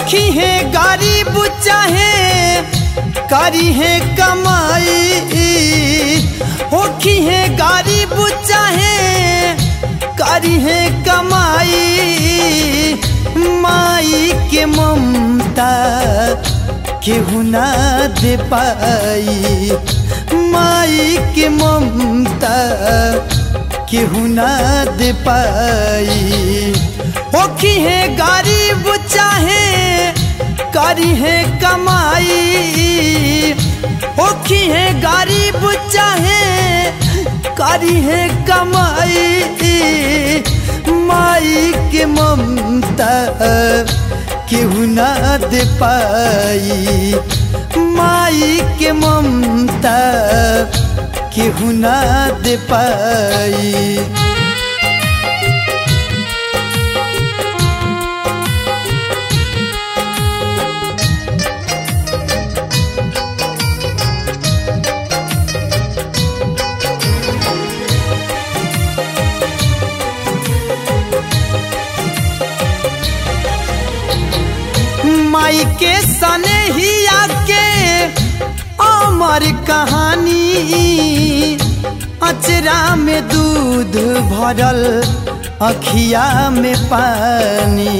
होखी है गरीब चाहे करी है कमाई होखी है गरीब चाहे करी है कमाई माई के ममता केहू ना दे पाई माई के ममता केहू ना दे पाई होखी है गरीब चाहे करी है कमाई होखी है गरीब चाहे करी है कमाई माई के ममता केहू ना दे पाई माई के ममता केहू ना दे पाई माई के सने ही आके अमर कहानी अचरा में दूध भरल अखिया में पानी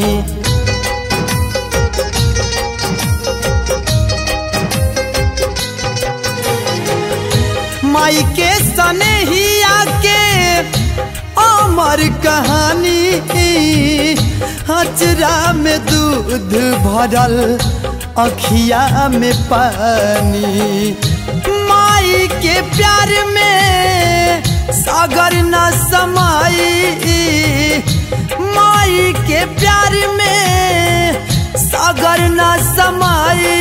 माई के सने ही आके अमर कहानी हचरा में दूध भरल अखिया में पानी माई के प्यार में सागर न समाई माई के प्यार में सागर न समाई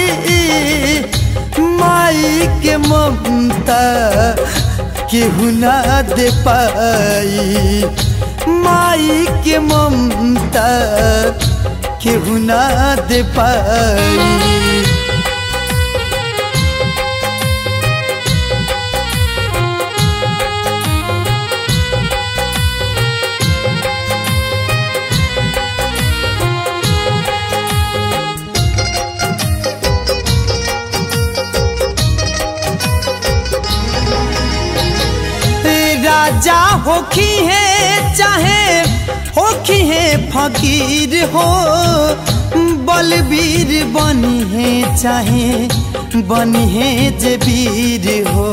माई के ममता केहू ना दे पाई माई के ममता केहू ना दे पाई राजा होखी है चाहे होखी है फकीर हो बलबीर बनी है चाहे बनी है जे वीर हो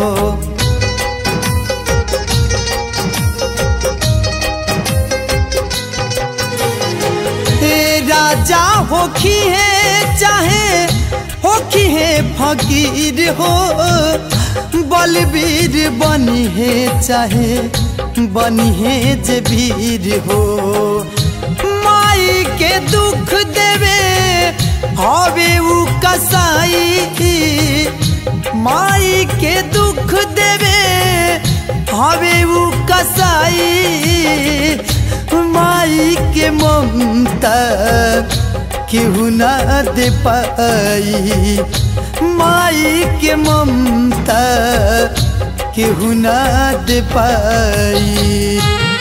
राजा होखी है चाहे होखी है फकीर हो बलबीर बनी है चाहे बनी है जे वीर हो माई के दुख देवे हवे उ कसाई माई के दुख देवे हवे उ कसाई माई के ममता केहू ना दे पाई माई के ममता केहू ना दे पाई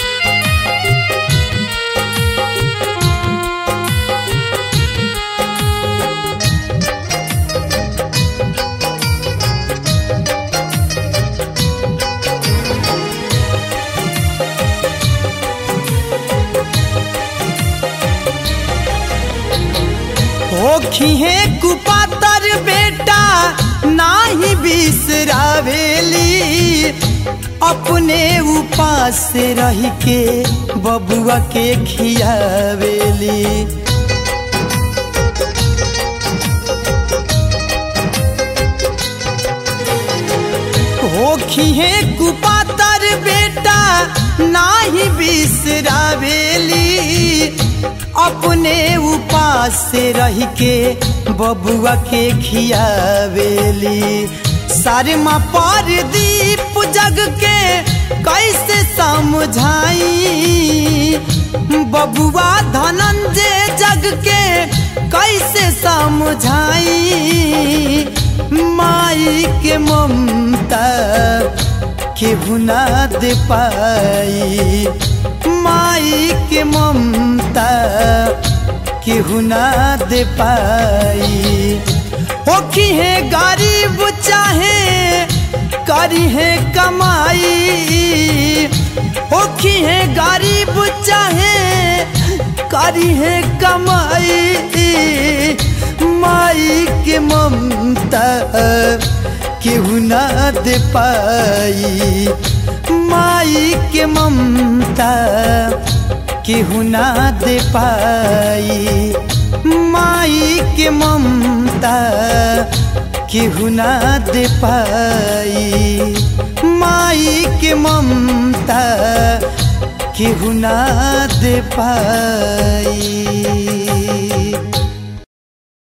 होखी है कुपातर बेटा नाही बिसरावेली अपने उपास से रह के बबुआ के खियावेली होखी है कुपातर बेटा नाही बिसरावेली अपने उपास से रह के बबुआ के खियावेली शर्मा पर दीप जग के कैसे समझाई बबुआ धनंजय जग के कैसे समझाई माई के ममता केहू ना दे पाई माई के ममता केहू ना दे पाई होखी है गरीब चाहे करी है कमाई होखी है गरीब चाहे करी है कमाई माई के ममता केहू ना दे पाई माई के ममता केहू ना दे पाई माई के ममता केहू ना दे पाई माई के ममता केहू ना दे पाई